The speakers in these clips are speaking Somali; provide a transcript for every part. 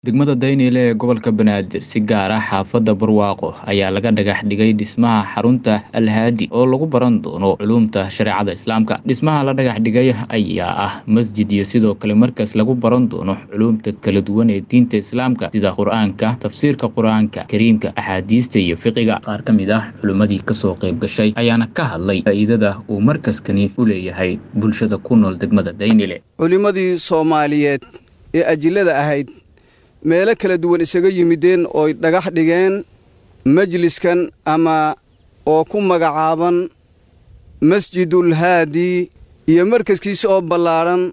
Degmada Daynile ee gobolka Banaadir si gaar ah xaafadda Barwaaqo ayaa laga dhagax dhigay dhismaha xarunta Al Haadi oo lagu baran doono culuumta shareecada Islaamka. Dhismaha la dhagax dhigay ayaa ah masjid iyo sidoo kale markaas lagu baran doono culuumta kala duwan ee diinta Islaamka sida Qur'aanka, tafsiirka Qur'aanka Kariimka, axaadiista iyo fiqiga. Qaar ka mid ah culimmadii ka soo qayb gashay ayaana ka hadlay faa'iidada uu markaskani u leeyahay bulshada ku nool degmada Daynile. culimmadii soomaaliyeed ee ajillada ahayd meelo kala duwan isaga yimideen ooy dhagax dhigeen majliskan ama oo ku magacaaban masjidul haadi iyo markaskiisa oo ballaadhan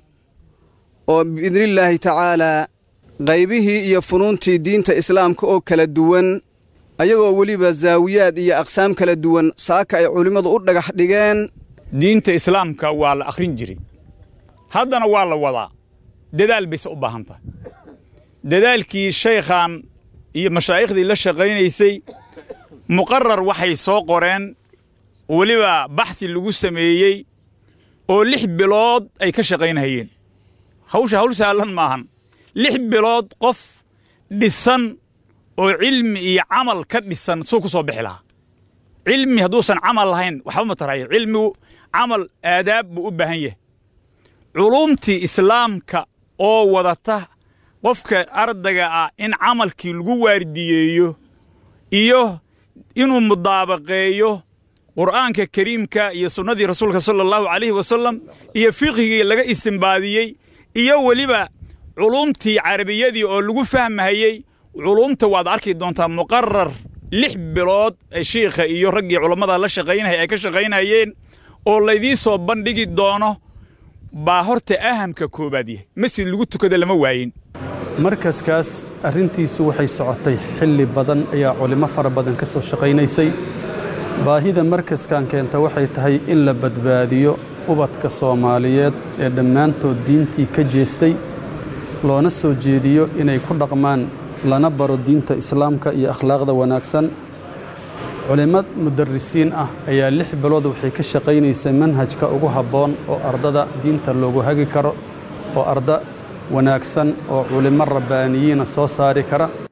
oo biidnillaahi tacaalaa qaybihii iyo funuuntii diinta islaamka oo kala duwan ayagoo weliba zaawiyaad iyo aqsaam kala duwan saaka ay culimmadu u dhagax dhigeen diinta islaamka waa la akhrin jiray haddana waa la wadaa dadaal bayse u baahan tahay dadaalkii shaykhan iyo mashaaikhdii la shaqaynaysay muqarar waxay soo qoreen weliba baxhi lagu sameeyey oo lix bilood ay ka shaqaynahayeen hawsha hawl sahlan maahan lix bilood qof dhisan oo cilmi iyo camal ka dhisan suu ku soo bixi lahaa cilmi hadduusan camal lahayn waxba ma tarayo cilmigu camal aadaab buu u baahan yahay culuumtii islaamka oo wadata qofka ardayga ah in camalkii lagu waardiyeeyo iyo inuu mudaabaqeeyo qur'aanka kariimka iyo sunnadii rasuulka sala allahu calayhi wasallam iyo fiqhigii laga istimbaadiyey iyo weliba culuumtii carabiyadii oo lagu fahmahayey culuumta waad arki doontaa muqarar lix bilood shiikha iyo raggii culammada la shaqaynaya ay ka shaqaynayeen oo laydii soo bandhigi doono baa horta ahamka koowaad yahay masjid lagu tukada lama waayin markaskaas arrintiisu waxay socotay xilli badan ayaa culimo fara badan ka soo shaqaynaysay baahida markaskan keenta waxay tahay in la badbaadiyo ubadka soomaaliyeed ee dhammaantood diintii ka jeestay loona soo jeediyo inay ku dhaqmaan lana baro diinta islaamka iyo akhlaaqda wanaagsan culimmad mudarrisiin ah ayaa lix bilood waxay ka shaqaynaysay manhajka ugu habboon oo ardada diinta loogu hagi karo oo arda wanaagsan oo culimmo rabbaaniyiina soo saari kara